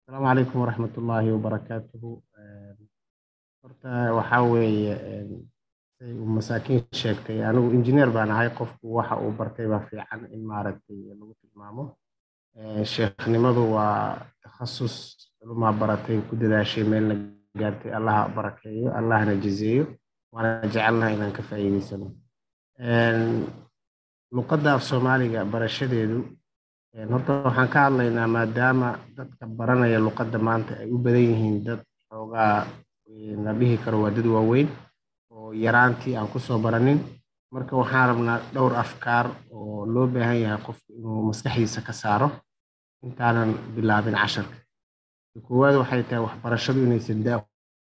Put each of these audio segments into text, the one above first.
asalaamu calaykum waraxmat ullaahi wabarakaatuhu horta waxaa weeye say uu masaakiin sheegtay anigu injineer baan ahay qofku waxa uu bartay baa fiican in maaragtay lagu tilmaamo sheekhnimadu waa takhasus culumaa baratay ku dadaashay meelna gaartay allaha barakeeyo allahna jazeeyo waana jecelnaha inaan ka faa'iidaysano luqadda af soomaaliga barashadeedu horta waxaan ka hadlaynaa maadaama dadka baranaya luqadda maanta ay u badan yihiin dad xoogaa la dhihi karo waa dad waaweyn oo yaraantii aan kusoo baranin marka waxaan rabnaa dhowr afkaar oo loo baahan yahay qofku inuu maskaxdiisa ka saaro intaanan bilaabin casharka koowaad waxay tahay waxbarashadu inaysan daa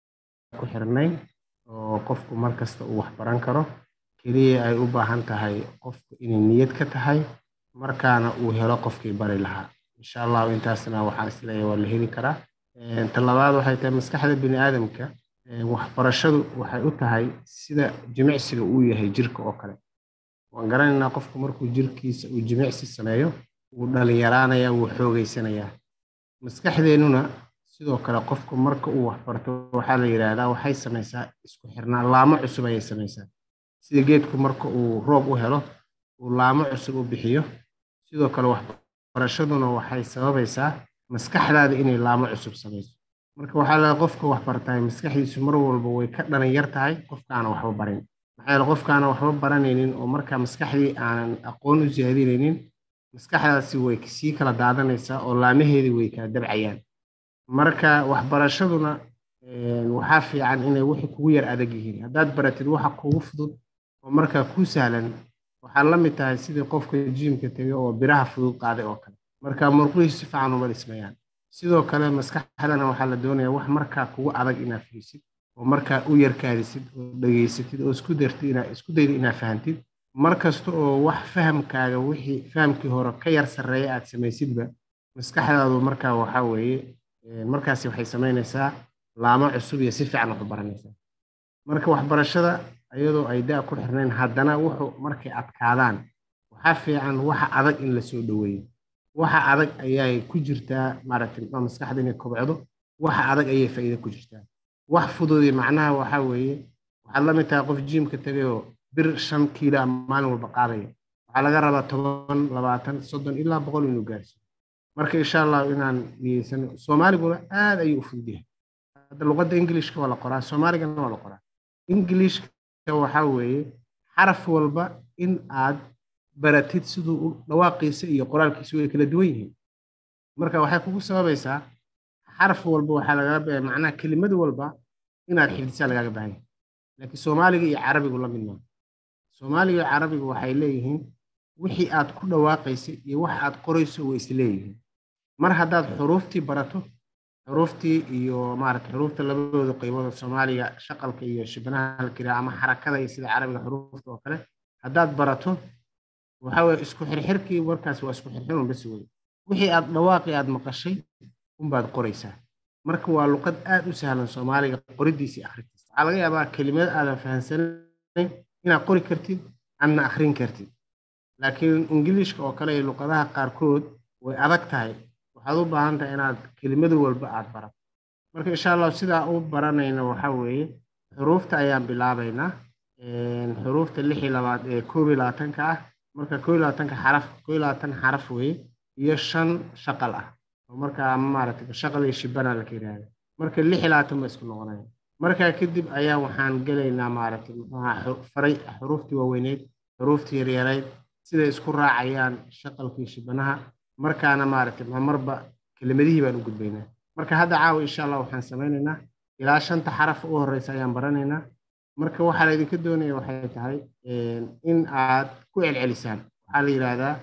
ku xirnayn oo qofku mar kasta uu waxbaran karo keliya ay u baahan tahay qofku inay niyad ka tahay markaana uu helo qofkii bari lahaa insha allahu intaasna waxaan isleeyahay waa la heli karaa ta labaad waxay tahay maskaxda bini aadamka waxbarashadu waxay u tahay sida jimicsiga uu yahay jirka oo kale waan garanaynaa qofku markuu jirkiisa uu jimicsi sameeyo wuu dhalinyaraanaya wuu xoogeysanayaa maskaxdeennuna sidoo kale qofku marka uu waxbarto waxaa la yidhaahdaa waxay samaysaa isku xirnaa laamo cusub ayay samaysaa sida geedku marka uu roob u helo uu laamo cusub u bixiyo sidoo kale waxbarashaduna waxay sababaysaa maskaxdaada inay laamo cusub samayso marka waxaa laga qofka waxbartaay maskaxdiisu mar walba way ka dhalan yar tahay qofkaana waxba barin maxaa yeele qofkaana waxba baranaynin oo markaa maskaxdii aanan aqoon u siyaadinaynin maskaxdaasi way sii kala daadanaysaa oo laamaheedii way kala dabcayaan marka waxbarashaduna waxaa fiican inay wixii kugu yar adag yihiin haddaad baratid waxa kugu fudud oo markaa kuu sahlan waxaa la mid tahay sidii qofka jiimka tegay oo biraha fudud qaaday oo kale marka murqihii si fiican uma dhismayaan sidoo kale maskaxdana waxaa la doonayaa wax markaa kugu adag inaad fiisid oo markaa u yarkaadisid oo dhegaysatid oo isku dartid inaa isku dayda inaad fahantid mar kasta oo wax fahamkaaga wixii fahamkii hore ka yar sarreeya aad samaysidba maskaxdaadu markaa waxaa weeye markaasi waxay samaynaysaa laamo cusub iyo si fiican wax u baranaysaa marka waxbarashada iyadoo ay daa ku xirnayn haddana wuxuu markay adkaadaan waxaa fiican waxa adag in la soo dhoweeyo waxa adag ayay ku jirtaa maaragtay muxuu maskaxda inay kobcdo waxa adag ayay faa'iido ku jirtaa wax fududi macnaha waxaa weeye waxaad la mid tahay qof jiimka tegayoo bir shan kiilo a maalin walba qaadaya waxaa laga rabaa toban labaatan soddon ilaa boqol inuu gaarsiiyo marka insha allahu inaan niyeysano soomaaliguna aad ayuu u fudud yahay hadda luqadda ingilishka waa la qoraa soomaaligana waa la qoraa ingilishka waxaa weeye xaraf walba in aad baratid siduu u dhawaaqiisa iyo qoraalkiisu way kala duwan yihiin marka waxay kugu sababaysaa xaraf walba waxaa lagaga baa macnaha kelimad walba inaad xifdisaa lagaaga baahan yahay laakiin soomaaliga iyo carabigu la mid maaha soomaaliga iyo carabigu waxay leeyihiin wixii aad ku dhawaaqaysa iyo wax aad qorayso way isleeyihiin mar haddaad xuruuftii barato xuruuftii iyo maarata xuruufta labadooda qaybood soomaaliga shaqalka iyo shibanaha la kiraa ama xarakada iyo sida carabiga xuruufta oo kale haddaad barato waxa weye isku xirxirkii markaas waa isku xirxirun bas wey wixii aad dhawaaqii aad maqashay unbaad qoraysaa marka waa luqad aad u sahlan soomaaliga qoridiisii akhrintiisa waxaa laga yaabaa kelimad aadan fahansanayn inaad qori kartid adna akhrin kartid laakiin ingiliishka oo kale iyo luqadaha qaarkood way adag tahay waxaad u baahan tahay inaad kelimadu walba aad barato marka insha allahu sidaa u baranayna waxaa weeye xuruufta ayaan bilaabaynaa xuruufta lix iyo labaad ee koob iyo labaatanka ah marka koob iyo labaatanka xaraf koob iyo labaatan xaraf weeye iyo shan shaqal ah oo markaa maaragtay shaqal iyo shibana la yidhaahda marka lix iyo labaatan ba isku noqonaya markaa kadib ayaa waxaan gelaynaa maaragtay muxuuha faray xuruuftii waaweyneyd xuruuftii yaryareyd siday isku raacayaan shaqalkii shibanaha markaana maaragtay marba kelimadihii baan u gudbaynaa marka hadda caawa insha allah waxaan samaynaynaa ilaa shanta xaraf u horeysa ayaan baranaynaa marka waxaa laydinka doonaya waxay tahay in aad ku celcelisaan waxaa la yidhaahdaa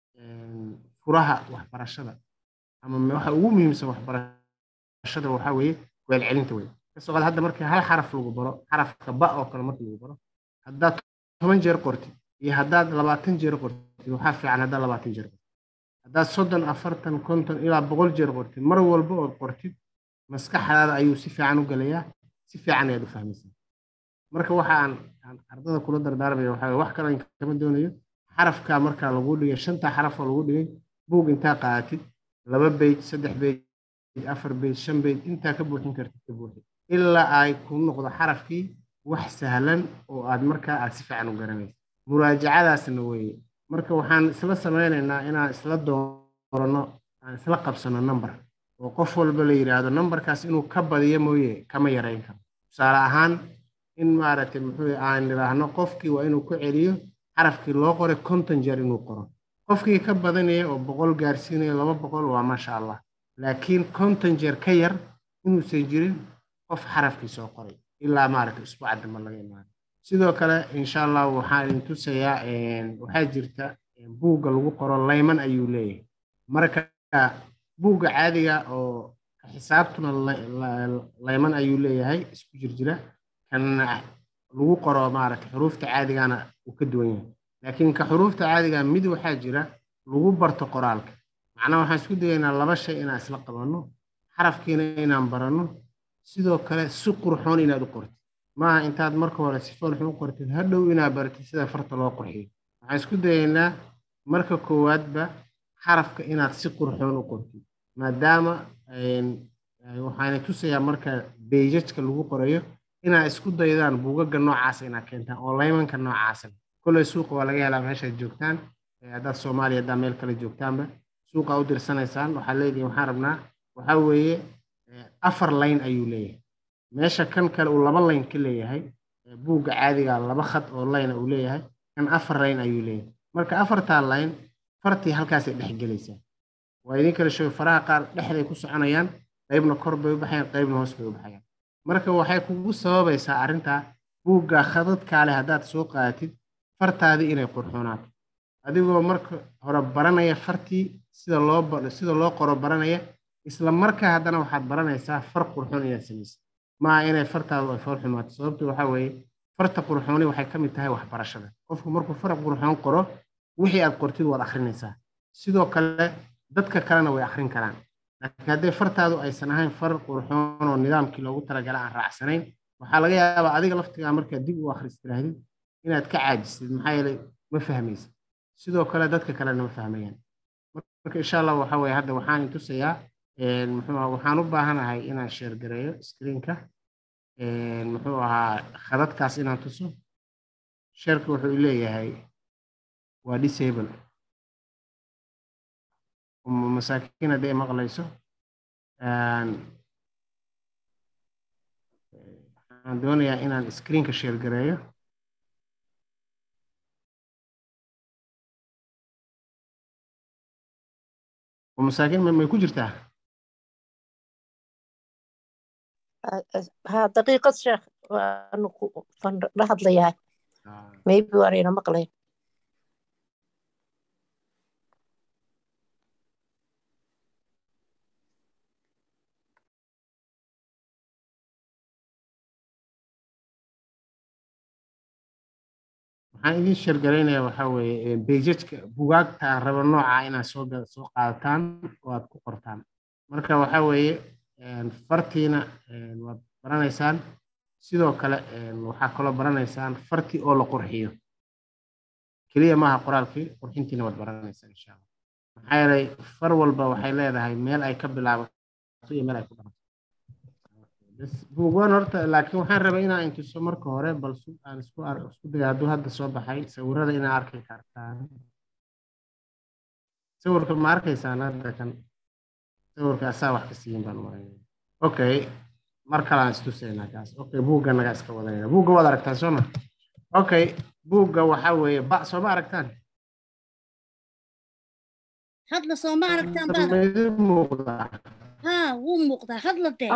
furaha waxbarashada ama waxa ugu muhiimsan waxbarashada waxaa weeye ku celcelinta wey kasoo qaad hadda markii hal xaraf lagu baro xarafka ba oo kale markii lagu baro haddaad toban jeer qortid iyo haddaad labaatan jeer qortid waxaa fiican haddaad labaatan jeer qortid haddaad soddon afartan konton ilaa boqol jeer qortid mar walba ood qortid maskaxdaada ayuu si fiican u gelayaa si fiican ayaad u fahmaysaa marka waxa aan ardada kula dardaarmaya waxaa wax kale kama doonayo xarafka markaa lagu dhigay shanta xaraf oo lagu dhigay buug intaa qaadatid laba beyj saddex beyj afar beyd shan beyd intaa ka buuxin kartid ka buuxi ilaa ay ku noqdo xarafkii wax sahlan oo aad markaa aad si fiican u garanaysa muraajacadaasna weeye marka waxaan isla samaynaynaa inaan isla dooranno aan isla qabsano number oo qof walba la yidhaahdo numberkaas inuu ka badiyo mooye kama yarayn karo tusaale ahaan in maaragtay muxuu aan idhaahno qofkii waa inuu ku celiyo xarafkii loo qoray konton jeer inuu qoro qofkii ka badanaya oo boqol gaarsiinaya laba boqol waa maasha allah laakiin konton jeer ka yar inuusan jirin qof xarafkii soo qoray ilaa maaragtay usbuuca dambe laga imaado sidoo kale insha allah waxaan idin tusayaa waxaa jirta buugga lagu qoro layman ayuu leeyahay marka buugga caadiga oo xisaabtuna layman ayuu leeyahay isku jirjira kan lagu qoro maaragtay xuruufta caadigana uu ka duwan yahay laakiin ka xuruufta caadiga mid waxaa jira lagu barto qoraalka macnaha waxaan isku dayaynaa laba shay inaan isla qabanno xarafkiina inaan baranno sidoo kale si qurxoon inaad u qortid maaha intaad marka hore si foolxun u qortid hadhow inaad baratid sida farta loo qurxiyo waxaan isku dayaynaa marka koowaadba xarafka inaad si qurxoon u qortid maadaama waxaana tusayaa marka beejajka lagu qorayo inaad isku daydaan buugaga noocaasa inaad keentaan oo laymanka noocaasa kolley suuqa waa laga helaa meeshaad joogtaan haddaad soomaaliya haddaa meel kale joogtaanba suuqa u dirsanaysaan waxaad leedihin waxaan rabnaa waxaa weeye afar layn ayuu leeyahay meesha kan kale uu laba layn ka leeyahay buugga caadiga laba khad oo layna uu leeyahay kan afar layn ayuu leeyahay marka afartaa layn fartii halkaasay dhex gelaysaa waa idin kala sheego faraha qaar dhexday ku soconayaan qaybna kor bay u baxayaan qaybna hoos bay u baxayaan marka waxay kugu sababaysaa arrintaa buugga khadadkaa leh haddaad soo qaadatid fartaadii inay qurxoonaato adigoo marka hore baranaya fartii sida loo sida loo qoro baranaya isla markaa haddana waxaad baranaysaa far qurxoon inaad samaysid maaha inay fartaadu ay fool xumaato sababtu waxaa weeye farta qurxooni waxay ka mid tahay waxbarashada qofku markuu far qurxoon qoro wixii aad qortid waad akhrinaysaa sidoo kale dadka kalena way akhrin karaan laakiin hadday fartaadu aysan ahayn far qurxoon oo nidaamkii loogu talagala aan raacsanayn waxaa laga yaabaa adiga laftigaa markaad dib u akhristirahdid inaad ka caajisid maxaa yeelay ma fahmaysid sidoo kale dadka kalena ma fahmayaan marka insha allah waxa weye hadda waxaan tusayaa muxuu waxaan u baahanahay inaan sheergareeyo screenka muxuu ahaa khadadkaas inaan tuso sheerka wuxuu leeyahay waa disable masaakiin hadday maqlayso waxaan doonayaa inaan screenka sheergareeyo masaakiin may ku jirtaa ها دقيقة شيخ وأنا لحظة ليها maybe وأنا مقلي waxaan idin sheergaraynayaa waxaa weeye beejajka bugaagta aan rabo nooca inaad soo soo qaadataan oo aad ku qortaan marka waxaa weeye fartiina waad baranaysaan sidoo kale waxaa kaloo baranaysaan fartii oo la qurxiyo keliya maaha qoraalkii qurxintiina waad baranaysaan insha allah maxaa yeelay far walba waxay leedahay meel ay ka bilaabato iyo meel ay ku dhamato buugaan horta laakiin waxaan rabay inaan intuso marka hore bal aan isku isku dayo hadduu hadda soo baxay sawirada inaa arki kartaan sawirka ma arkaysaan hadda kan sawirka asaa wax ka siiyin baan maranaya okay mar kale aan istusaynaa kaas okay buugga naga iska wadanayna buugga waad aragtaan soo ma okay buugga waxaa weeye ba soo ma aragtaan hadla soo ma aragtaan baad idin muuqdaa haa wuu muuqdaa hadla dee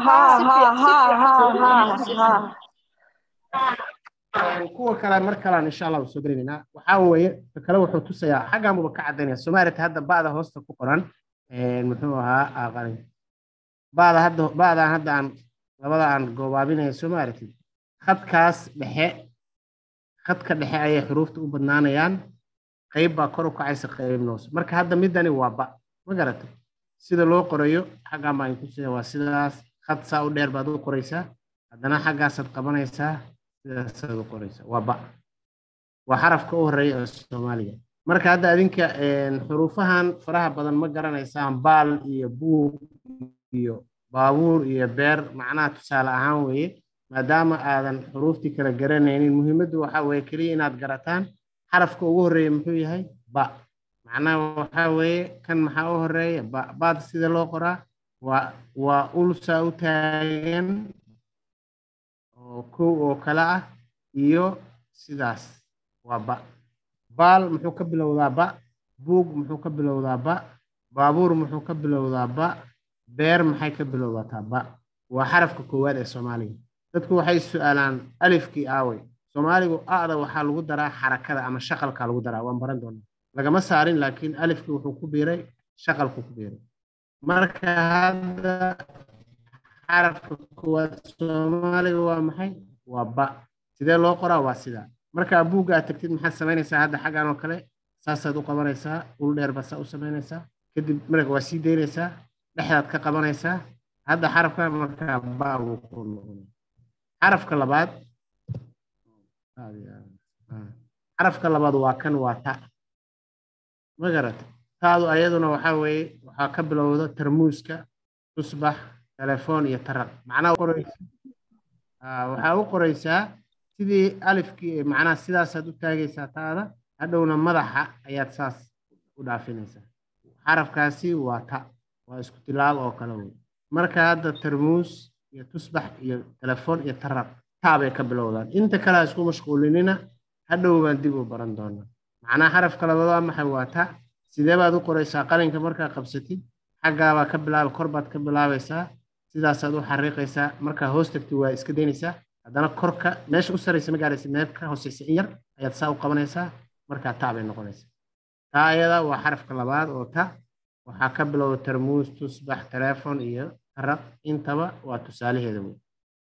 kuwa kale mar kalean insha allah soo gelinaynaa waxaa weeye ka kale wuxuu tusayaa xaggan buuba ka caddaynaya soomaalita hadda ba'da hoosta ku qoran muxuu ahaa aqalin ba'da hadda ba'daan hadda aan labada aan goobaabinaya soomaaritid khadkaas dhexe khadka dhexe ayay xuruufta u badnaanayaan qayb baa kor u kacaysa qayb noos marka hadda midani waa ba ma garatay sida loo qorayo xaggan baan tusaya waa sidaas khad saa u dheer baad u qoraysaa haddana xaggaasaad qabanaysaa sidaasaad u qoraysaa waa ba waa xarafka u horeeya ee soomaaliga marka hadda adinka xuruufahan faraha badan ma garanaysaan baal iyo buug iyo baabuur iyo beer macnaha tusaale ahaan weeye maadaama aadan xuruuftii kala garanaynin muhiimaddu waxaa weeye keliya inaad garataan xarafka ugu horreeya muxuu yahay ba macnaha waxaa weeye kan maxaa u horeeya ba baad sida loo qoraa waa waa ulsaa u taagan oo kow oo kale ah iyo sidaas waa ba baal muxuu ka bilowdaa ba buug muxuu ka bilowdaa ba baabuur muxuu ka bilowdaa ba beer maxay ka bilowdataa ba waa xarafka koowaad ee soomaaliga dadku waxay su-aalaan alifkii aawey soomaaligu a'da waxaa lagu daraa xarakada ama shaqalka lagu daraa waan baran doonaa lagama saarin laakiin alifkii wuxuu ku biiray shaqalku ku biiray marka hadda xarafka koowaad soomaaliga waa maxay waa ba sidee loo qoraa waa sidaa markaa buugga aad tagtid maxaad samaynaysaa hadda xaggan oo kale saasaad u qabanaysaa ul dheer baa saa u samaynaysaa kadib marka waa sii daynaysaa dhexdaad ka qabanaysaa hadda xarafka markaa ba buu ku noqonaya xarafka labaad xarafka labaad waa kan waa ta ma garata taadu ayaduna waxaa weeye waxaa ka bilowda tarmuuska tusbax telefoon iyo taraq macnaha waxaa u qoraysaa sidii alifkii macnaha sidaasaad u taagaysaa taada hadhowna madaxa ayaad saas u dhaafinaysaa xarafkaasi waa ta waa isku tilaab oo kale wey marka hadda tarmuus iyo tusbax iyo telefoon iyo taraq taa bay ka bilowdaan inta kale ha isku mashquulinina hadhow baan dib u baran doonaa macnaha xarafka labaad waa maxay waa ta sidee baad u qoraysaa qalinka markaa qabsatid xaggaabaa ka bilaaba kor baad ka bilaabaysaa sidaasaad u xariiqaysaa markaa hoos tagtid waa iska daynaysaa haddana korka meesha u saraysa ma gaaraysa meel ka hooseysa in yar ayaad saa u qabanaysaa markaa taa bay noqonaysaa taa ayada waa xarafka labaad oo ta waxaa ka bilowda tarmuus tusbax telefoon iyo taraq intaba waa tusaalaheeda wey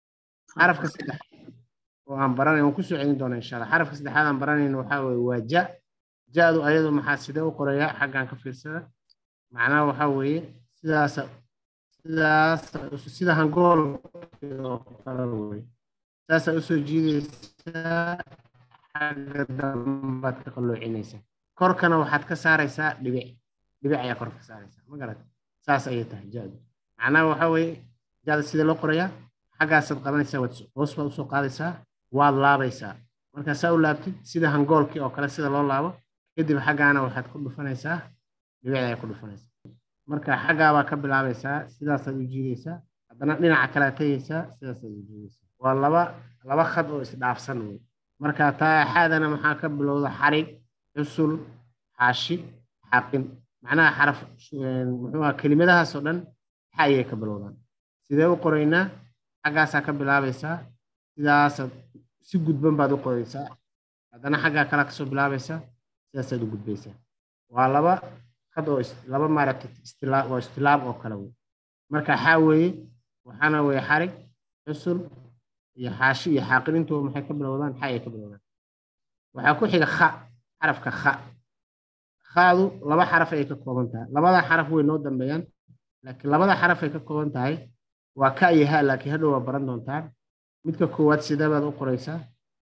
xarafka saddex oo aan baranay waan kusoo celin doonaa insha allah xarafka saddexaad aan baranayna waxaa weeye waa ja ja-du ayadu maxaa sidee u qorayaa xaggan ka fiirsada macnaha waxaa weeye sidaasa sidaas sida hangool oo kale wey saasaa usoo jiidaysaa xagga dambaad ka qalloocinaysaa korkana waxaad ka saaraysaa dhibic dhibic ayaa kor ka saaraysaa ma garat saas ayay tahay ja-du macnaha waxaa weeye ja-da sidee loo qorayaa xaggaasaad qabanaysaa waad hoos baad usoo qaadaysaa waad laabaysaa markaa saa u laabtid sida hangoolkii oo kale sida loo laabo kadib xaggaana waxaad ku dhufanaysaa dhibicda ayaa ku dhufanaysaa marka xaggaabaa ka bilaabaysaa sidaasaad u jiidaysaa haddana dhinaca kale aad tegaysaa sidaasaad u jiidaysaa waa laba laba khad oo isdhaafsan wey marka taa xaadana maxaa ka bilowda xarig xusul xaashi xaqin macnaha xaraf muxuu aha kelimadahaas oo dhan xa ayay ka bilowdaan sidee u qoraynaa xaggaasaa ka bilaabaysaa sidaasaad si gudban baad u qoraysaa haddana xaggaa kale kasoo bilaabaysaa sidaasaad u gudbaysaa waa laba khad oo laba maaragtay istilaa waa istilaab oo kale wey marka xaa weeye waxaana weeye xarig xusul iyo xaashi iyo xaaqin intuba maxay ka bilowdaan xa ayay ka bilowdaan waxaa ku xiga kha xarafka kha khaadu laba xaraf ayay ka kooban tahay labada xaraf way noo dambeeyaan laakiin labada xaraf ay ka kooban tahay waa ka iyo ha laakiin hadhow waa baran doontaan midka koowaad sidee baad u qoraysaa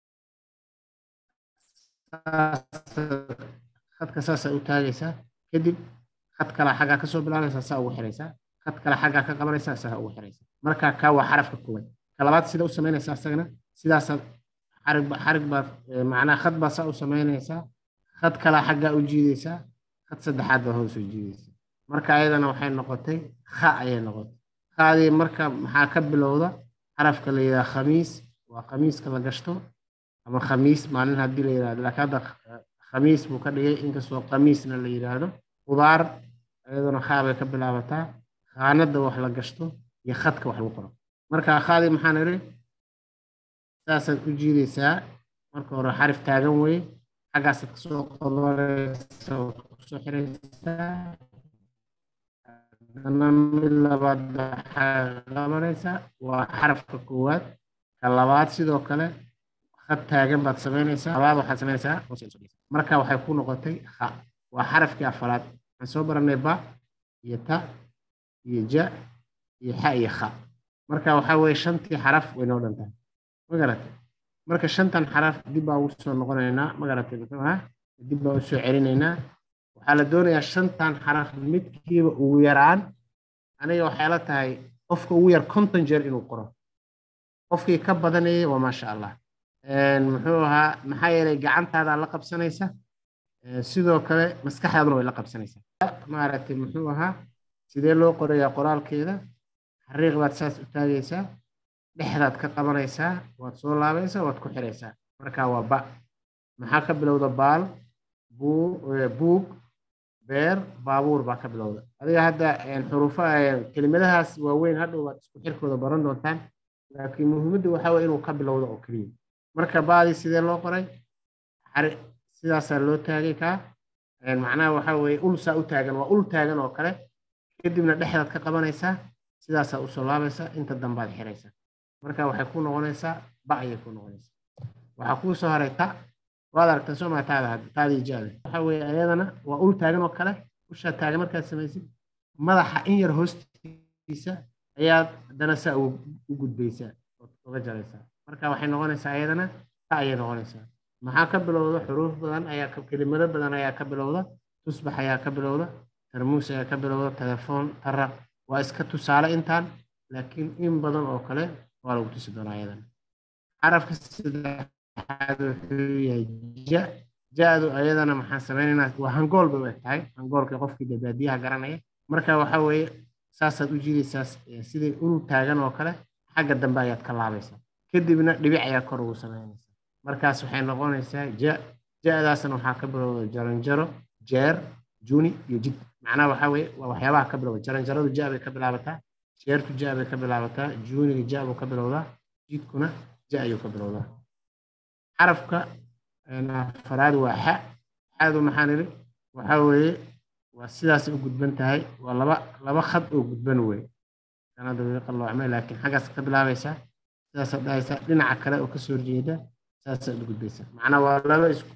khadka saasaa u taagaysaa kadib khad kale xaggaa kasoo bilaabaysaa saa ugu xiraysaa khad kale xaggaa ka qabanaysaa saa ugu xiraysaa marka kaa waa xarafka koowaad ka labaad sida u samaynaysaa isagana sidaasaad xarig xarig baad macnaha khad baa saa u samaynaysaa khad kale xaggaa u jiidaysaa khad saddexaad baa hoos u jiidaysaa marka ayadana waxay noqotay kha ayay noqotay khaadii marka maxaa ka bilowda xarafka la yidhaha khamiis waa khamiiska la gashto ama khamiis maalin haddii la yidhahdo laakiin hadda khamiis buu ka dhigay inkastoo khamiisna la yidhaahdo khudaar iyaduna khaa bay ka bilaabataa khaanada wax la gashto iyo khadka wax lagu qoro marka khaadii maxaan idhi saasaad u jiidaysaa marka hore xarif taagan weye xaggaasaad kasoo qodolaysa oo kusoo xiraysaa haddana mid labaad waxaa qabanaysaa waa xarafka koowaad ka labaad sidoo kale khad taagan baad samaynaysaa labaad waxaad samaynaysaa marka waxay ku noqotay kha waa xarafkii afaraad waxaan soo baranay ba iyo ta iyo ja iyo xa iyo kha marka waxaa weeye shantii xaraf way noo dhan tahay ma garatay marka shantan xaraf dib baa ugu soo noqonaynaa ma garatay muxuu ahaa dib baa usoo celinaynaa waxaa la doonayaa shantan xaraf midkiiba ugu yaraan aniga waxay la tahay qofka ugu yar konton jeer inuu qoro qofkii ka badanayay waa maasha allah muxuu ahaa maxaa yeelay gacantaada la qabsanaysa sidoo kale maskaxdaaduna way la qabsanaysaa maaragtay muxuu ahaa sidee loo qorayaa qoraalkeeda xariiq baad saas u taagaysaa dhexdaad ka qabanaysaa waad soo laabaysaa waad ku xiraysaa marka waa ba maxaa ka bilowda baal buug beer baabuur baa ka bilowda adiga hadda xuruufa kelimadahaas waaweyn hadhow waad isku xirkooda baran doontaan laakiin muhiimaddu waxaa weye inuu ka bilowdo oo keliya marka baadii sidee loo qoray sidaasaa loo taagay kaa macnaha waxaa weeye ulsaa u taagan waa ul taagan oo kale kadibna dhexdaad ka qabanaysaa sidaasaa usoo laabaysaa inta dambaad xiraysaa marka waxay ku noqonaysaa ba ayay ku noqonaysaa waxaa kuu soo haray ta waad aragtaa soo maa taada hadda taadii jaada waxaa weeye ayadana waa ul taagan oo kale ushaa taagan markaad samaysid madaxa in yar hoostiisa ayaad haddana saa u gudbaysaa ood uga jaraysaa marka waxay noqonaysaa ayadana ta ayay noqonaysaa maxaa ka bilowda xuruuf badan ayaa kelimado badan ayaa ka bilowda tusbax ayaa ka bilowda tarmuus ayaa ka bilowda telefoon taraq waa iska tusaale intaan laakiin in badan oo kale waa lagu tusi doonaa ayadana xarafka saddexaad wuxuu yahay ja ja-du ayadana maxaan sameynaynaa waa hangool bay u eg tahay hangoolka qofkii dabaadiyaha garanaya marka waxaa weeye saasaad u jiidaysaa sidii ul taagan oo kale xagga dambe ayaad ka laabaysaa kadibna dhibic ayaa kor ugu samaynaysaa markaas waxay noqonaysaa ja ja-daasna waxaa ka bilowda jaranjaro jeer juni iyo jid macnaha waxaa weeye waa waxyaabaha ka bilowda jaranjaradu ja bay ka bilaabataa jeertu ja bay ka bilaabataa juniga ja buu ka bilowdaa jidkuna ja ayuu ka bilowdaa xarafka afaraad waa xa xadu maxaan idhi waxaa weeye waa sidaasay u gudban tahay waa laba laba khad oo gudban wey sanada way qalloocmay laakiin xaggaas ka bilaabaysaa sidaasaad dhahaysaa dhinaca kale oo kasoo horjeeda saasaad u gudbaysaa macnaa waa laba isku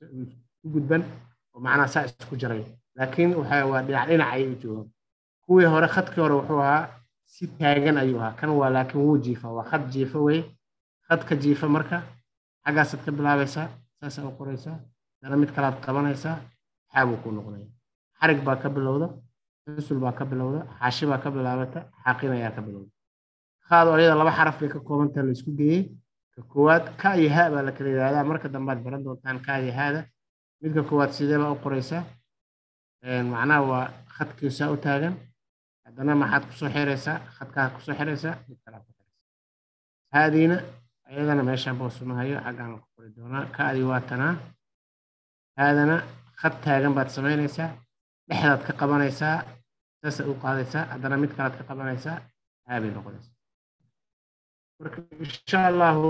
gudban oo macnaa saa isku jaray laakiin waxa waa dhinac dhinac ayay u joogaan kuwii hore khadkii hore wuxuu ahaa si taagan ayuu ahaa kan waa laakiin wuu jiifa waa khad jiifa weye khadka jiifa marka xaggaasaad ka bilaabaysaa saasaa u qoraysaa dana mid kalaad qabanaysaa xaabuu ku noqonaya xarig baa ka bilowda xusul baa ka bilowda xaashi baa ka bilaabata xaaqin ayaa ka bilowda qaado ayada laba xaraf bay ka koobantaha la isku geeyey ka koowaad ka iyo ha baa la kala yidhahdaa marka dambaad baran doontaan ka iyo haada midka koowaad sidee baa u qoraysaa macnaha waa khadkiisaa u taagan haddana maxaad kusoo xiraysaa khadkaa kusoo xiraysaa mid kalaad ku xiraysaa haadiina ayadana meeshaan boosumahayo xaggaan ku qori doonaa kaadii waa tanaa haadana khad taagan baad samaynaysaa dhexdaad ka qabanaysaa saasaad u qaadaysaa haddana mid kalaad ka qabanaysaa haabay noqonaysaa marka insha allahu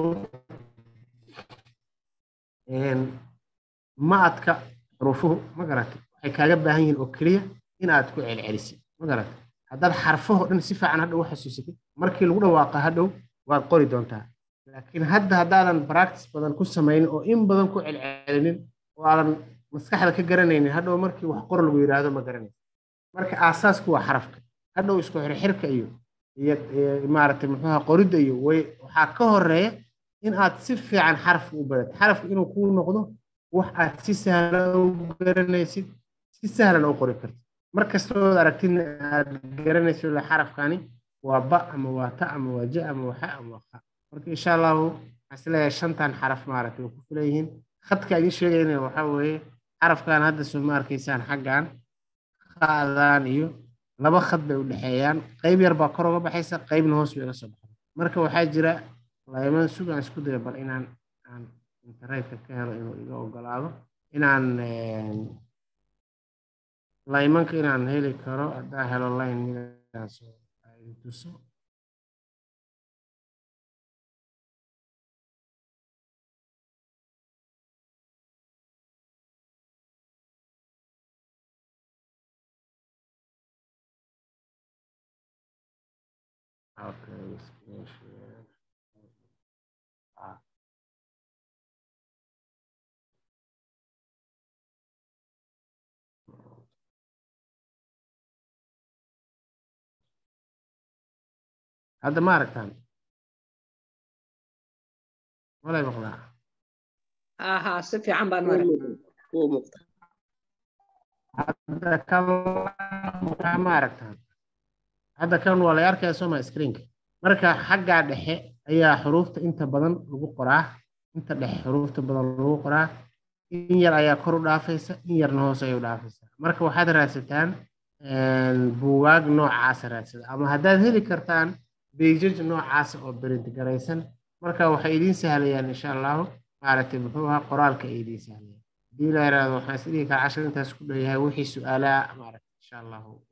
ma-adka xuruufuhu ma garatay waxay kaaga baahan yihiin oo keliya in aad ku celcelisid ma garatay haddaad xarfaho dhan si fiican hadhow u xasuusatid markii lagu dhawaaqa hadhow waad qori doontaa laakiin hadda haddaadan practice badan ku samaynin oo in badan ku celcelinin oo aadan maskaxda ka garanaynin hadhow markii wax qor lagu yidhaahdo ma garanaysa marka aasaasku waa xarafka hadhow isku xirxirka iyo iyo maaragtay muxuuha qoridda iyo way waxaa ka horeeya in aad si fiican xarafka u barato xarafka inuu kuu noqdo wax aad si sahlan u garanaysid si sahlan u qori kartid mar kastood aragtidna aad garanayso la xarafkani waa ba ama waa ta ama waa ja ama waa xa ama waa qa marka insha allahu waxaan isleeyahay shantan xaraf maaragtay way ku filan yihiin khadka idin sheegayna waxaa weeye xarafkan hadda soo ma arkaysaan xaggan qaadaan iyo laba khad bay u dhexeeyaan qayb yar baa kor uga baxaysa qaybna hoos bay uga soo baxda marka waxaa jira layman sugaan isku daya bal inaan aan internetka ka helo inuu iga ogolaado inaan laymanka inaan heli karo haddaa helo line midaas idin tuso Okay, screen share. Ah. hadda ma aragtaan walay maqlaa aha si fiican baan mara wuu muuqda hadda ka ma aragtaan hadda kan waa la arkaya sooma screenka marka xaggaa dhexe ayaa xuruufta inta badan lagu qoraa inta dhexe xuruufta badan lagu qoraa in yar ayaa kor u dhaafaysa in yarna hoos ayay u dhaafaysa marka waxaad raadsataan buugaag noocaasa raadsada ama haddaad heli kartaan beijaj noocaasa oo berint garaysan marka waxay idiin sahlayaan insha allahu maaragtay muxuu ahaa qoraalka ay idiin sahlayaan haddii la yaraahdo waxaan is dhihi karaa cashar intaas ku dhow yahay wixii su-aalaha maaragtay insha allahu